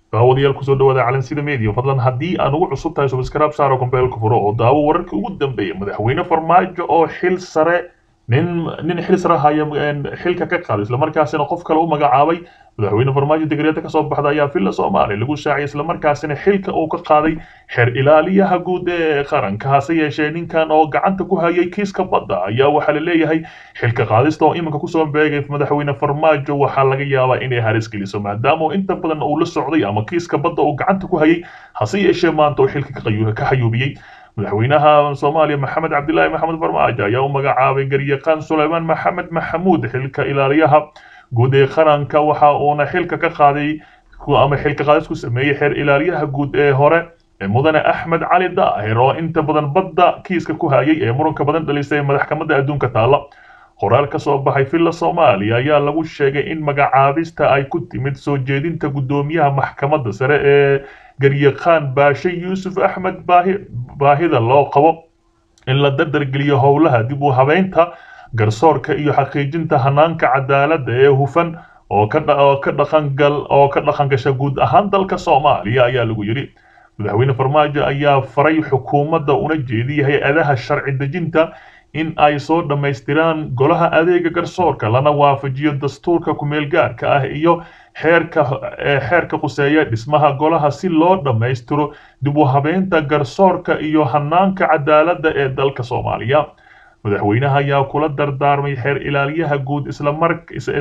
daawadayaal kusoo dhawaada calansida media fadlan haddii aan ugu cusub tahay subscribe saaro kombeelka furo oo daawo wararkii ugu dambeeya madaxweyne farmaajo oo xil sare nin nin xil sare haya xilka ka qaaday islamarkaasina qof kale u magacaabay madaxweyne farmaajo digreeta kasoo baxda ayaa villa soomaaliya lagu shaaciyay islamarkaasina xilka uu ka qaaday xeer ilaaliyaha guud ee qaranka hase yeeshee ninkan oo gacanta ku hayay kiiska badda ayaa waxaa la leeyahay xilka qaadista oo iminka kusoo beegay madaxweyne farmaajo waxaa laga yaabaa inay halis geliso maadaama inta badan uu la socday ama kiiska badda uu gacanta ku hayay hase yeeshee maanta uu xilka ka xayuubiyey madaxweynaha soomaaliya maxamed cabdilaahi maxamed farmaajo ayaa u magacaabay garyaqaan suleymaan maxamed maxamuud xilka ilaaliyaha guud ee qaranka waxa uuna xilka ka qaaday ama xilka qaadis ku sameeyey xeer ilaaliyaha guud ee hore mudane axmed cali daahir oo inta badan badda kiiska ku hayay ee muranka badan dhalisay madaxkamada adduunka taala qoraal ka soo baxay villa soomaaliya ayaa lagu sheegay in magacaabista ay ku timid soo jeedinta guddoomiyaha maxkamadda sare ee garyaqaan baashe yuusuf axmed baahida loo qabo in la dardargeliyo howlaha dib u habeynta garsoorka iyo xaqiijinta hanaanka cadaaladda ee hufan oo ka dhaqangal oo ka dhaqangasha guud ahaan dalka soomaaliya ayaa lagu yidhi madaxweyne farmaajo ayaa faray xukuumadda una jeediyay hay-adaha sharci dejinta in ay soo dhammaystiraan golaha adeega garsoorka lana waafajiyo dastuurka kumeel gaarka ah iyo xeerka xeerka quseeya dhismaha golaha si loo dhammaystiro dib u habeynta garsoorka iyo hanaanka cadaaladda ee dalka soomaaliya madaxweynaha ayaa kula dardaarmay xeer ilaaliyaha guud islamar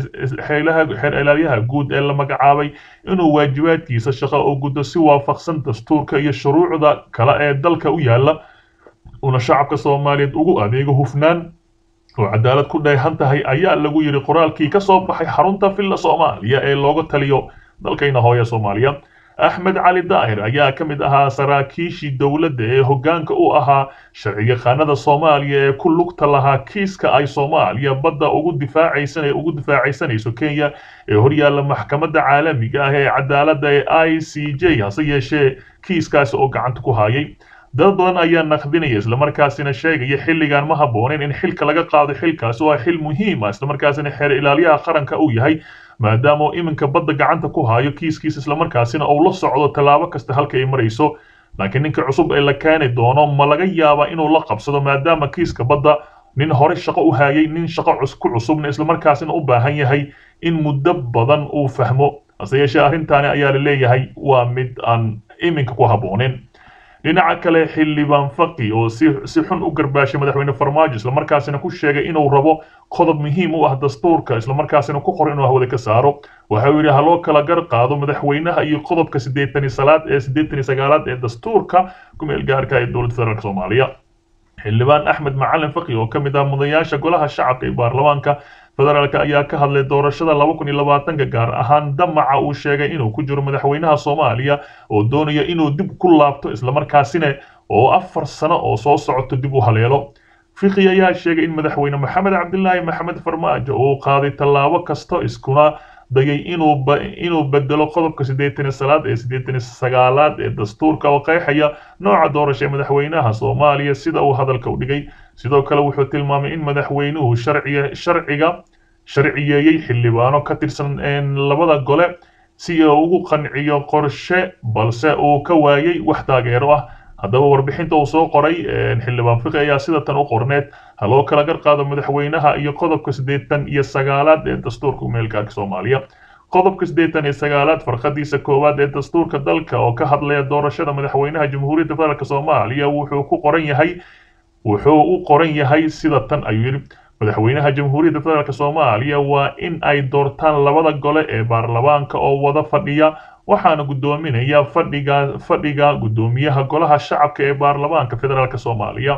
xeer ilaaliyaha guud ee la magacaabay inuu waajibaadkiisa shaqo u guddo si waafaqsan dastuurka iyo shuruucda kale ee dalka u yaala una shacabka soomaaliyeed ugu adeego hufnaan oo cadaalad ku dheehan tahay ayaa lagu yidhi qoraalkii ka soo baxay xarunta villa soomaaliya ee looga taliyo dalkayna hooya soomaaliya axmed cali daahir ayaa ka mid ahaa saraakiishii dowladda ee hoggaanka u ahaa sharciyaqaanada soomaaliya ee ku lugta lahaa kiiska ay soomaaliya badda ugu difaacaysan ugu difaacaysanayso kenya ee horyaalla maxkamadda caalamiga ah ee cadaaladda ee i c j hase yeeshee kiiskaasi oo gacanta ku hayay dad badan ayaa naqdinaya islamarkaasina sheegaya xilligan ma habbooneyn in xilka laga qaado xilkaasi waa xil muhiim ah islamarkaasina xeer ilaaliyaha qaranka uu yahay maadaama uu iminka badda gacanta ku hayo kiiskiisa islamarkaasina uu la socdo tallaabo kasta halka ay marayso laakiin ninka cusub ee la keeni doono ma laga yaabaa inuu la qabsado maadaama kiiska badda nin hore shaqo u hayay nin shaqo ku cusubna islamarkaasina u baahan yahay in muddo badan uu fahmo hase yeeshee arrintaani ayaa la leeyahay waa mid aan iminka ku habboonin dhinaca kale xildhibaan faqi oo si si xun u garbaashay madaxweyne farmaajo islamarkaasina ku sheegay inuu rabo qodob muhiim u ah dastuurka islamarkaasina ku qor inuu hawada ka saaro waxa uu yidhi ha loo kala gar qaado madaxweynaha iyo qodobka siddeetani salaad ee siddeetani sagaalaad ee dastuurka kumeel gaarka ee dowladda federaalk soomaaliya xildhibaan axmed macalin faqi oo ka mid ah mudayaasha golaha shacabka ee baarlamaanka federaalk ayaa ka hadlay doorashada laba kun iyo labaatanka gaar ahaan damaca uu sheegay inuu ku jiro madaxweynaha soomaaliya oo doonaya inuu dib ku laabto islamarkaasina oo afar sano oo soo socoto dib u haleelo fiqi ayaa sheegay in madaxweyne maxamed cabdilaahi maxamed farmaajo uu qaaday tallaabo kasto iskuna dayay inuu inuu bedelo qodobka siddeetani salaad ee siddeetani sagaalaad ee dastuurka oo qeexaya nooca doorasha ee madaxweynaha soomaaliya sida uu hadalka u dhigay sidoo kale wuxuu tilmaamay in madaxweynuhu sharciga sharciga sharciyeeyey xildhibaano ka tirsan labada gole si uu ugu qanciyo qorshe balse uu ka waayay wax taageero ah haddaba warbixinta uu soo qoray xildhibaan fiqi ayaa sida tan u qorneed ha loo kala gar qaado madaxweynaha iyo qodobka siddeetan iyo sagaalaad ee dastuurka umeelgaarka soomaaliya qodobka siddeetan iyo sagaalaad farqadiisa koowaad ee dastuurka dalka oo ka hadlaya doorashada madaxweynaha jamhuuriyadda federaalk soomaaliya wuxuu ku qoran yahay wuxuu u qoran yahay sida tan ayuu yidhi madaxweynaha jamhuuriyadda federaalk soomaaliya waa in ay doortaan labada gole ee baarlamaanka oo wada fadhiya waxaana guddoominaya fadhiga fadhiga guddoomiyaha golaha shacabka ee baarlamaanka federaalk soomaaliya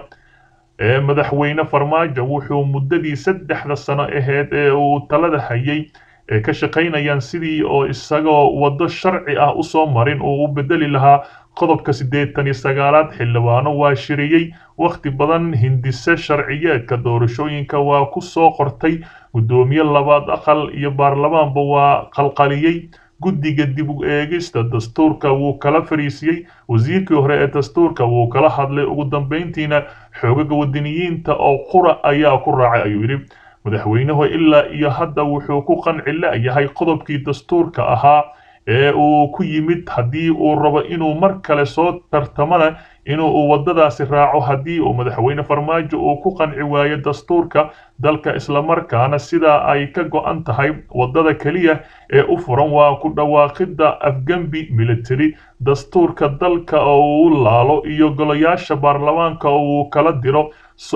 ee madaxweyne farmaajo wuxuu muddadii saddexda sano aheyd ee uu talada hayay ee ka shaqaynayaan sidii oo isagoo waddo sharci ah usoo marin uu u bedeli lahaa qodobka siddeetan iyo sagaalaad xildhibaano waa shiriyey wakhti badan hindise sharciyeedka doorashooyinka waa ku soo qortay guddoomiye labaad aqal iyo baarlamaanba waa qalqaliyey guddiga dib u eegista dastuurka wuu kala fariisiyey wasiirkii hore ee dastuurka wuu kala hadlay ugu dambayntiina xoogaga wadaniyiinta oo qura ayaa ku raacay ayuu yidhi madaxweynuhu ilaa iyo hadda wuxuu ku qanci la'yahay qodobkii dastuurka ahaa ee uu ku yimid haddii uu rabo inuu mar kale soo tartamana inuu waddadaasi raaco haddii uu madaxweyne farmaajo uu ku qanci waayo dastuurka dalka islamarkaana sidaa ay ka go-an tahay waddada keliya ee u furan waa ku dhawaaqidda afgembi military dastuurka dalka oo uu laalo iyo golayaasha baarlamaanka oo uu kala diro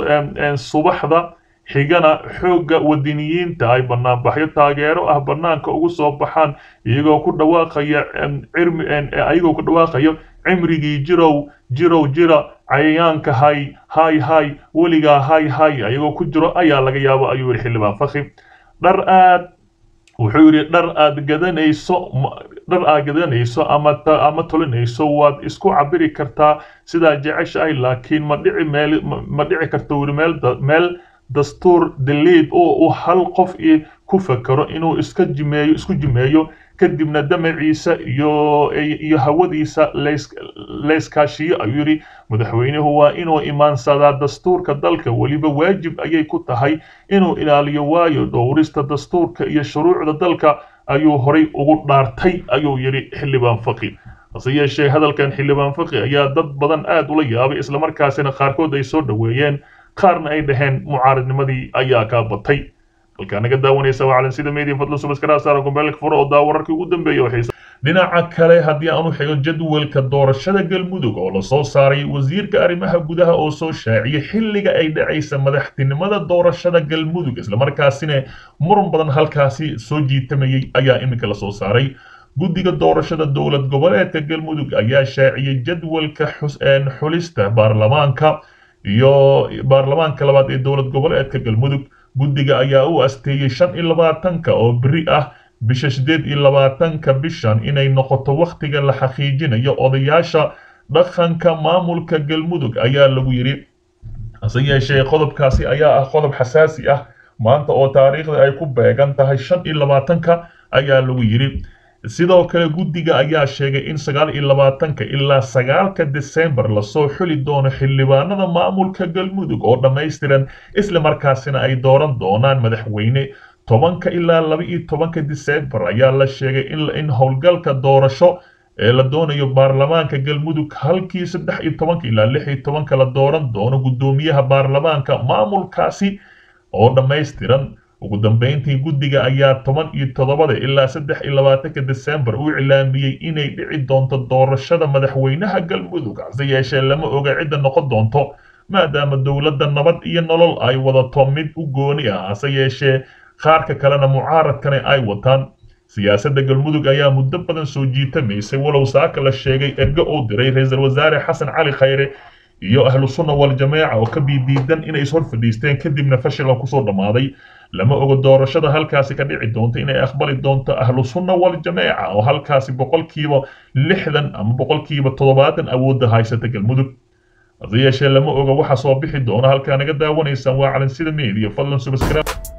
subaxda xigana xoogga wadiniyiinta ay banaanbaxyo taageero ah banaanka ugu soo baxaan iyagoo ku dhawaaqaya ayagoo ku dhawaaqayo cimrigii jirow jirow jira cayayaanka hay hay hay weligaa hay hay ayagoo ku jiro ayaa laga yaabo ayuu yidhi xildhibaan fakhi dhar aad wuxuu yidhi dhar aad gadanayso dhar aad gadanayso ama ama tolinayso waad isku cabiri kartaa sidaa jeceshahay laakiin ma dhici meel ma dhici karto weli meel meel dastuur daliid oo uu hal qof ku fakero inuu iska jimeeyo isku jimeeyo kadibna damaciisa iyo iyo hawadiisa layskaashiyo ayuu yidhi madaxweynuhu waa inuu imaansadaa dastuurka dalka weliba waajib ayay ku tahay inuu ilaaliyo waayo dhowrista dastuurka iyo shuruucda dalka ayuu horay ugu dhaartay ayuu yidhi xildhibaan faqi hase yeeshee hadalkan xildhibaan faqi ayaa dad badan aad ula yaabay islamarkaasina qaarkood ay soo dhoweeyeen qaarna ay dhaheen mucaaradnimadii ayaa kaa batay halkaa naga daawanaysa waa calansida media fadlan subaskara saara gombeelka furo oo daa wararkii ugu dambeeyay waxay dhinaca kale haddii aan u xigo jadwalka doorashada galmudug oo lasoo saaray wasiirka arrimaha gudaha oo soo shaaciyay xilliga ay dhacaysa madaxtinimada doorashada galmudug islamarkaasina muran badan halkaasi soo jiitamayay ayaa iminka lasoo saaray guddiga doorashada dowlad goboleedka galmudug ayaa shaaciyay jadwalka xulista baarlamaanka iyo baarlamaanka labaad ee dowlad goboleedka galmudug guddiga ayaa u asteeyey shan iyo labaatanka oo beri ah bisha siddeed iyo labaatanka bishan inay noqoto wakhtiga la xaqiijinayo odayaasha dhaqanka maamulka galmudug ayaa lagu yidhi hase yeeshee qodobkaasi ayaa ah qodob xasaasi ah maanta oo taariikhda ay ku beegan tahay shan iyo labaatanka ayaa lagu yidhi sidoo kale guddiga ayaa sheegay in sagaal iyo labaatanka ilaa sagaalka desembar lasoo xuli doono xildhibaanada maamulka galmudug oo dhammaystiran isla markaasina ay dooran doonaan madaxweyne tobanka ilaa laba iyo tobanka desembar ayaa la sheegay in howlgalka doorasho ee la doonayo baarlamaanka galmudug halkii saddex iyo tobanka ilaa lix iyo tobanka la dooran doono guddoomiyaha baarlamaanka maamulkaasi oo dhammaystiran ugu dambeyntii guddiga ayaa toban iyo toddobada ilaa saddex iyo labaatanka desembar u iclaamiyey inay dhici doonto doorashada madaxweynaha galmudug hase yeeshee lama oga cidda noqon doonto maadaama dowladda nabad iyo nolol ay wadato mid u gooni ah hase yeeshee qaarka kalena mucaaradkana ay wataan siyaasadda galmudug ayaa muddo badan soo jiitamaysay walow saaka la sheegay ergo uu diray ra-iisul wasaare xasan cali khayre iyo ahlu sunna wal jameeca oo ka biidiidan inay ishor fadhiisteen kadibna fashilan kusoo dhammaaday lama ogo doorashada halkaasi ka dhici doonto inay aqbali doonto ahlu sunna wal jameeca oo halkaasi boqolkiiba lixdan ama boqolkiiba toddobaatan awoodda haysata galmudug hase yeeshee lama oga waxa soo bixi doona halkaa naga daawanaysaan waa calansida media fadlan subscribe